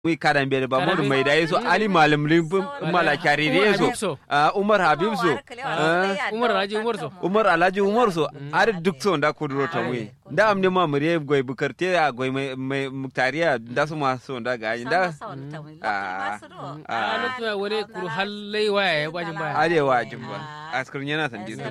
muy karan bere ba modu Karambe. mai da yeso ali malam limbum mala kyari Umar yeso Habib so. Ah, umar habib so Ah, Umar Alhaji Umar so. umar alhaji umar so ari duk so da kuduro ta mu da amne ma mure goy bukarte a goy mai mai muktariya da su ma so da ga da a lokacin da wani kuru hallai waya ya bajin baya arewa jimba askar yana san ji so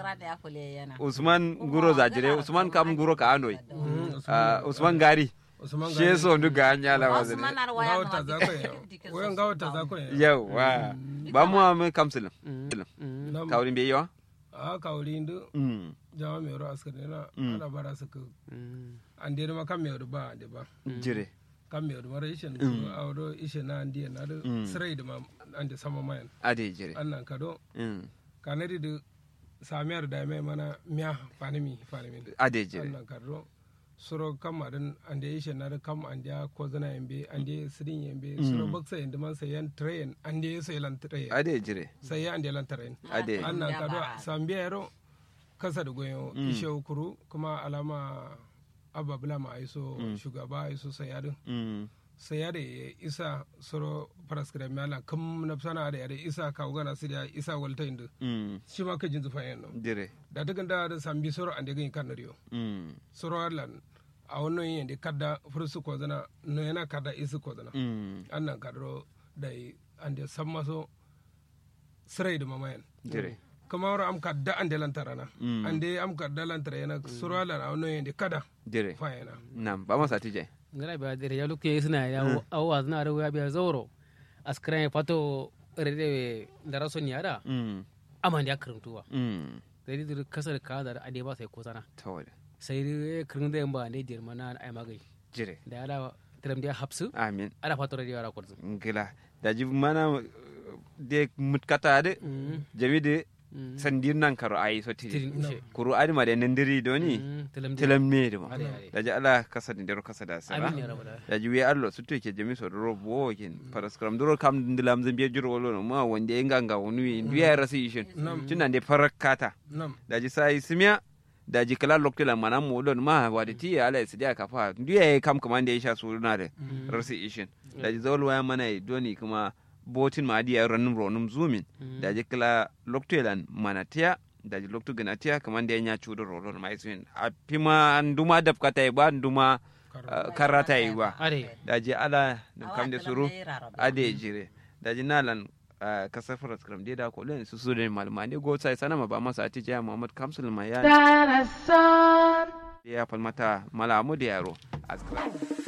usman guro zajire usman kam guro ka anoi Ah, usman gari Usman she so ndu ga anya la wazin Gawata za ku yi. Wayan gawata za ku yi. yawa ba mu am kamsulin Nam- kawrin be yawa a kawri ndu mm jama mai ro askar na ana bara su ku an dai ma kan mai ro ba ande ba jire kan mai ro mara ishe a ro ishe na andi na da sirai da ma ande sama mayan ade jire annan kado mm kanadi da samiyar da mai mana miya fanimi fanimi ade jire annan kado suro kam madan ande ishe na da kam ande ko zana yambe ande sidin yambe suro baksa yanda man sayan train ande sai lan train ade jire sai ya ande lan train ade annan kado sambiya yaro kasa da goyo ishe kuru kuma alama abba bula ma aiso shugaba aiso sayadin mm sayade isa soro paraskira mala kam na sana da yare isa ka ugana sidia isa walta indu mm shi ma ka jinzu fayen no jire da daga da da sambi soro ande gani kan riyo mm soro lan a wannan yin da kadda fursu ko zana no yana kadda isu ko zana mm annan kadro da ande sammaso sirai da mamayan jire kama wara am kadda ande lantarana Mm. ande am kadda lantara yana soro lan a wannan yin da kada jire fayena nam ba masa tije ngara biya dere ya lukke suna ya awa suna da ya biya zauro askran ya fato rede da rason yara mm aman ya karantuwa mm dari dir kasar ka da ade ba sai ko sana tawale sai dai kirin da yamba ne dir mana ai magai jire da ya tiram da hapsu amin ala fato rede yara kurzu ngila da ji mana de mutkata de jami de sandir nan karo ayi so tiri tirin ushe kuru adi ma de nandiri doni tilam tilam me de ma Ade, ade. da ji ala kasa de dero kasa da sara amin ya rabu da da ji we allo sutto ke jami so doro bo ken paraskram doro kam ndilam zambiya juro wolo no ma wonde nganga wonu ndiya rasi ishin tunan de farakata nam da ji sai simya da ji kala loktila mana mu don ma wadi ti ala sidia kafa ndiya kam kamande ya sha suna da rasi ishin da ji zawal waya mana doni kuma botin ma adiya ranum ronum zumin da ji kala loktilan mana tiya da ji loktu gana tiya kamande ya nya chudo rolon mai sun a pima nduma dab kata ba nduma ah, karata yi ba ade da ji ala da kam da suru ade jire da ji nalan ah, kasar faras kram dai da ko len su su da malama ne go sai sanama ba masa ati jaya muhammad kamsul ma ya ya falmata malamu da yaro askra